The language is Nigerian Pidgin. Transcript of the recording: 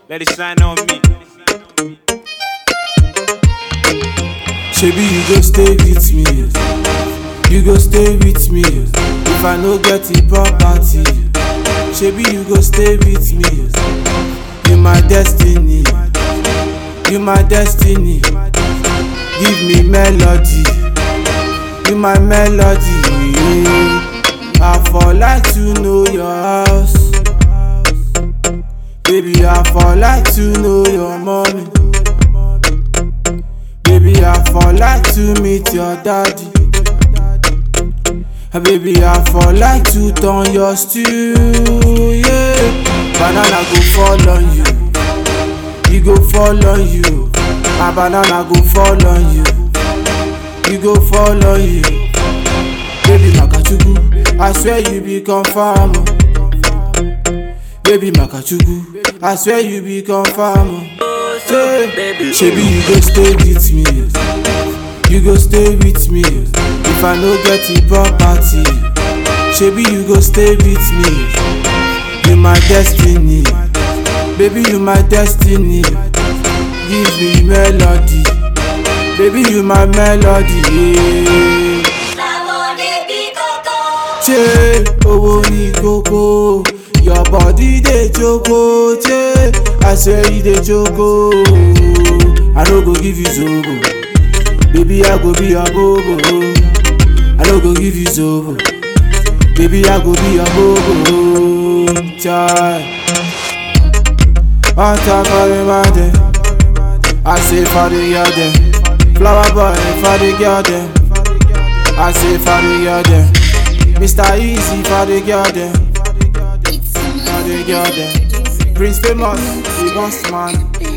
Let it shine on me. Shebi you go stay with me, you go stay with me. If I no get the property, shebi you go stay with me. You my destiny, you my destiny. Give me melody, you my melody. I for like to know your house, baby. I for like to know your mommy. Baby, I for like to meet your daddy. Ah, Baby, I for like to turn your stew, yeah. Banana go fall on you, you go fall on you. My banana go fall on you, you go fall on you. Baby, Makachuku, I swear you be confirm. oh. Baby, Makachuku, I swear you be confirm. oh. Say, Shebi you go stay with me, you go stay with me. If I no get the property, shebi you go stay with me. You my destiny, baby you my destiny. Give me melody, baby you my melody. Yeah. Che, owó ní kókó, your body dey joko. Che, I swear you dey joko. I no go give you zobo, baby I go be your bobo. I no go give you zobo, baby I go be your bobo. Chai, on top of the mountain, I say for the girl dem, flower boy for the girl dem. I say for the girl dem, Mr. Easy for the girl dem, for the girl dem. Prince Famous, the boss man.